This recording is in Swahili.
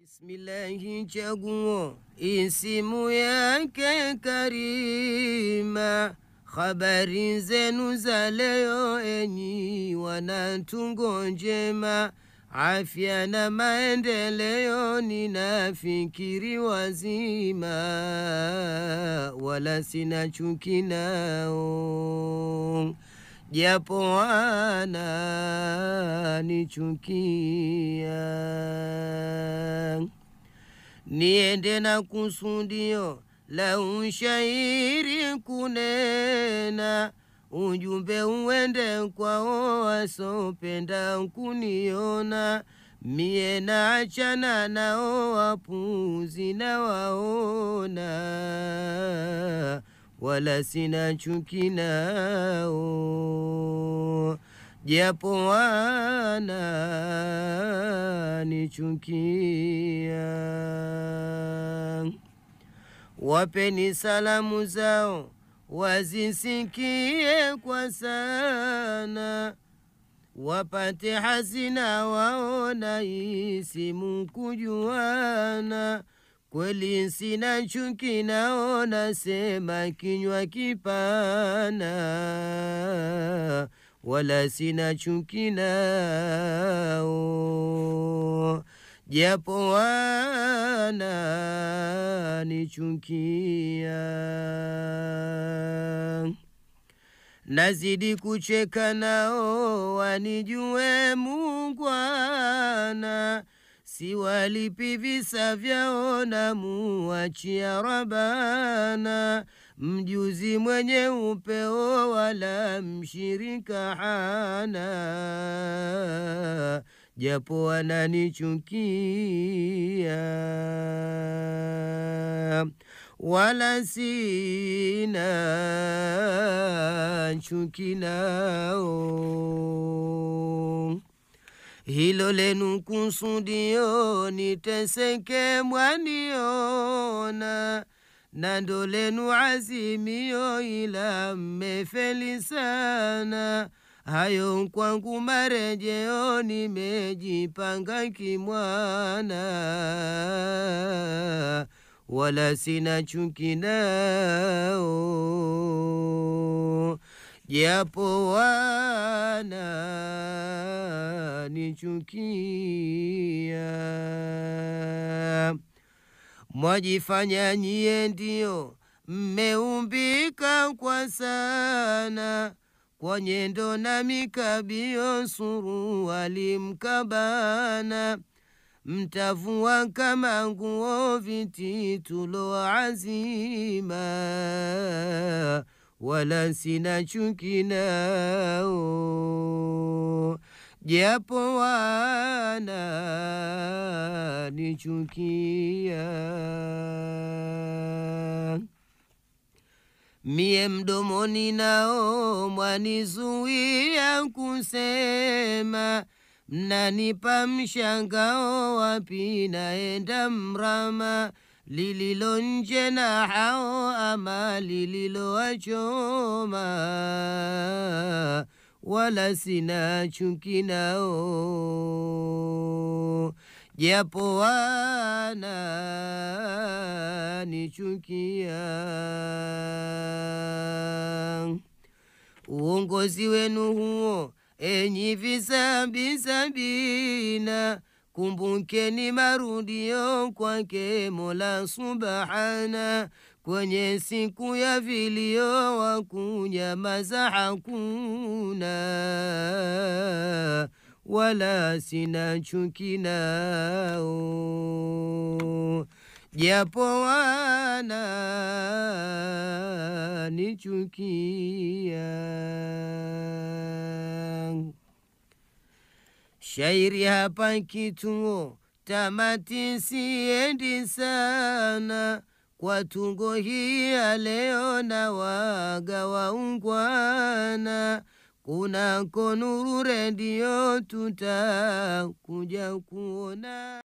Bismillahi, chaguo isimu yake Karima, habari zenu za leo enyi wanatungo njema, afya na maendeleo, ninafikiri wazima, wala sina chuki nao japo wananichukia, niende na kusudio la ushairi kunena, ujumbe uende kwao wasopenda kuniona, mie na achana nao wapuzi na waona wala sina chuki nao, japo wananichukia. Wapeni salamu zao wazisikie kwa sana, wapate hazina waona isimu kujuana Kweli sina chuki nao, nasema kinywa kipana, wala sina chuki nao, japo wananichukia. Nazidi kucheka nao, wanijue mungwana siwalipi visa vyao na muachia Rabana, mjuzi mwenye upeo wala mshirika hana, japo wananichukia wala sina chuki nao hilo lenu kusudio niteseke mwaniona, na ndo lenu azimio, ila mmefeli sana. Hayo kwangu marejeo, nimejipanga kimwana, wala sina chuki nao japo wananichukia. Mwajifanya nyie ndio mmeumbika kwa sana, kwa nyendo na mikabio, suruali mkabana, mtavua kama nguo vititulo azima wala sina chuki nao, japo wananichukia. Mie mdomoni nao mwanizuia kusema, mnanipa mshangao, wapi naenda mrama lililo nje na hao ama lililo wachoma, wala sina chuki nao, japo wananichukia. Uongozi wenu huo enyi visambi sabina Kumbukeni marudio kwake Mola Subhana, kwenye siku ya vilio wa kunyamaza hakuna, wala sina chuki nao, japo wananichukia. Shairi hapa kituo tamati, siendi sana kwa tungo hii ya leo, na waga waungwana, kunako Nuru Redio tutakuja kuona